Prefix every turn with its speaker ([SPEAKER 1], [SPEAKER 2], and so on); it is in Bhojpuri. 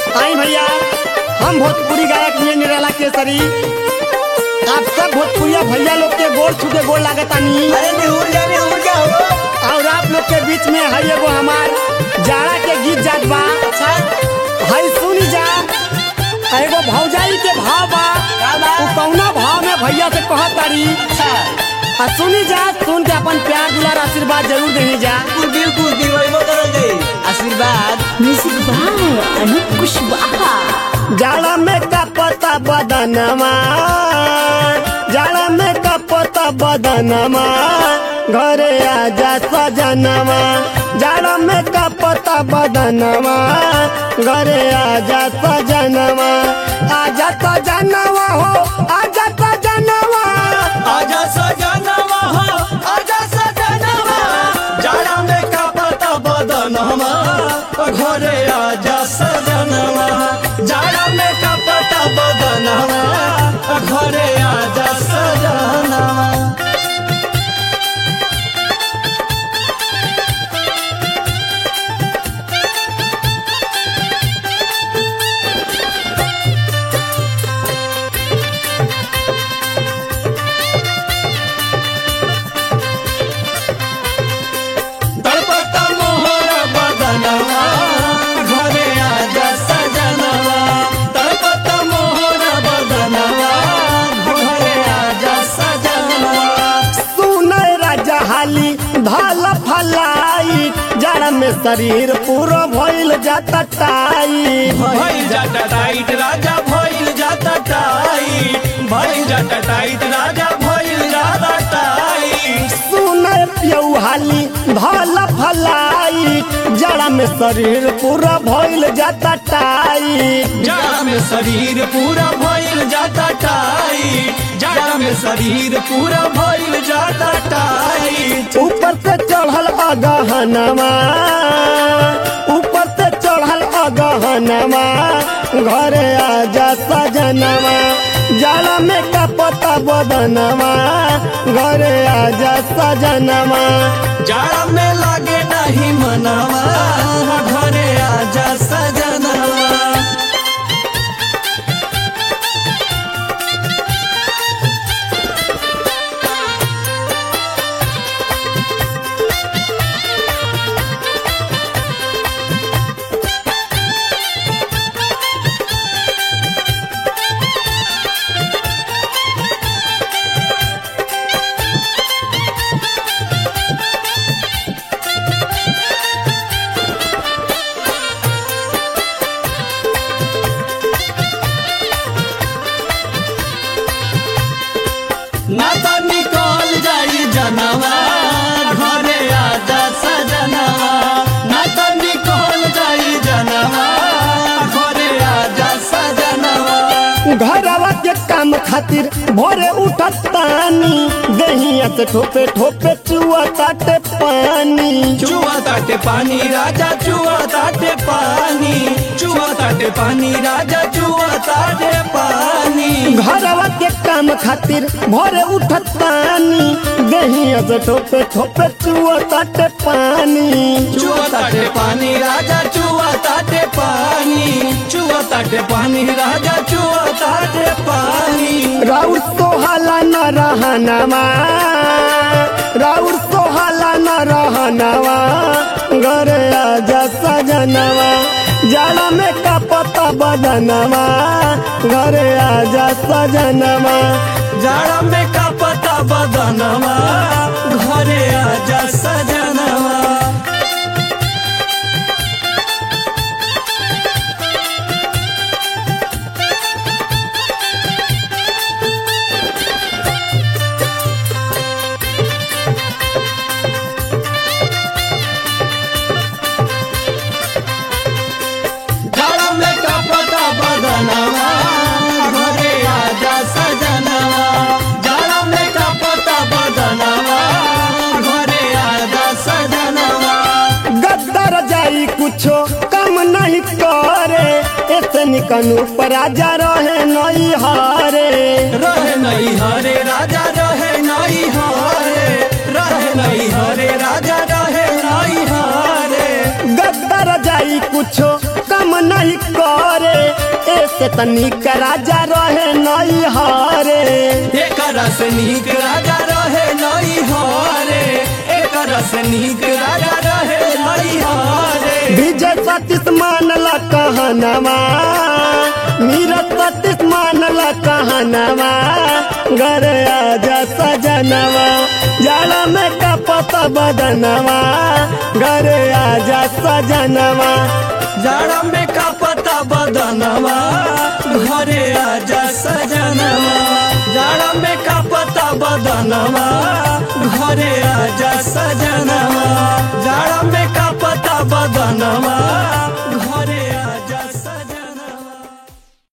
[SPEAKER 1] आई भैया हम भोजपुरी गायक ये निराला केसरी आप सब भोजपुरिया भैया लोग के गोल छुके गोल लागतानी
[SPEAKER 2] अरे निहुर जा निहुर जा हो
[SPEAKER 1] और आप लोग के बीच में है एगो हमार जाड़ा के गीत जात बा
[SPEAKER 2] अच्छा
[SPEAKER 1] है सुनी जा एगो भौजाई के भाव बा
[SPEAKER 2] का बा?
[SPEAKER 1] उ कौना भाव में भैया से कहत तारी
[SPEAKER 2] अच्छा
[SPEAKER 1] आ सुनी जा सुन के अपन प्यार दुलार आशीर्वाद जरूर देही जा
[SPEAKER 2] कुल दिल कुल दिल वही करल जाई आशीर्वाद
[SPEAKER 3] म्यूजिक बाय अनूप कुशवाहा
[SPEAKER 1] जाड़ा में कपता बदनमा जाड़ा में कपता बदनमा घरे आजा सजनमा जाड़ा में कपता बदनमा घरे आजा सजनमा आजा सजनवा हो आजा सजनवा
[SPEAKER 2] आजा सजनवा हो आजा सजनवा जाड़ा में कपता बदनवा घरे आजा सजनवा जाड़ा में कपता बदनवा घरे आजा सजनवा तड़पता मोहर बदनवा घरे आजा सजनवा तड़पता मोहर बदनवा घरे आजा सजनवा
[SPEAKER 1] सुने राजा हाली भाल फलाई जाड़ा में शरीर पूरा भइल जाता टाइट
[SPEAKER 2] भइल जाता टाइट राजा भइल जाता टाइट भइल जाता टाइट राजा भइल जाता टाइट
[SPEAKER 1] सुने पियऊ हाली भाल फलाई जाड़ा में शरीर पूरा भइल जाता टाइट
[SPEAKER 2] जाड़ा में शरीर पूरा भइल जाता टाइट जाड़ा में शरीर पूरा भइल जाता टाइट
[SPEAKER 1] ऊपर से चढ़ल अगहनमा ऊपर से चढ़ल अगहनमा घरे आजा सजनमा जाड़ा में कपता बदनमा घरे आजा सजनमा
[SPEAKER 2] जाड़ा में लागे नहीं मनवा घरे आजा सजनवा ना तो निकल जाई जनवा घरे आजा सजनवा ना तो निकल जाई जनवा घरे आजा सजनवा
[SPEAKER 1] घरवा के काम खातिर भोरे उठत पानी दहिया से ठोपे ठोपे चुआ ताटे पानी
[SPEAKER 2] चुआ ताटे पानी राजा चुआ ताटे पानी चुआ ताटे पानी राजा चुआ ताटे पानी
[SPEAKER 1] घरवा के काम खातिर भोरे उठत पानी दहिया से ठोपे ठोपे चुआ ताटे पानी
[SPEAKER 2] चुआ ताटे पानी राजा चुआ ताटे पानी चुआ ताटे पानी राजा चुआ ताटे पानी
[SPEAKER 1] राउर सोहाला न रहनवा राउर सोहाला न रहनवा घरे आजा सजनवा जाड़ा में कपता बदनवा घरे आजा सजनवा
[SPEAKER 2] जाड़ा में का पता बदनवा घरे आजा सजनवा जाड़ा में का पता बदनवा घरे आजा सजनवा जाड़ा में का पता बदनवा घरे आजा सजनवा
[SPEAKER 1] गद्दर जाई कुछो कम नहीं करे ऐसे निकनू पर राजा रहे नहीं हारे
[SPEAKER 2] रहे नहीं हरे राजा रहे नहीं हरे रहे नहीं हरे राजा रहे नहीं हरे
[SPEAKER 1] गद्दर जाई कुछो कम नहीं करे ऐसे तनिक राजा रहे नहीं हरे
[SPEAKER 2] एक रस नीक राजा रहे नई हरे एक रस नीक राजा रहे नई हरे
[SPEAKER 1] विजय सतीश मानला कहनवा नीरज सतीश मानला कहनवा घर आजा सजनवा जाला में कपत बदनवा घर आजा सजनवा
[SPEAKER 2] जाड़ा में का पता बदनवा घरे आजा सजनवा जाड़ा में का पता बदनवा घरे आजा सजनवा जाड़ा में का पता बदनवा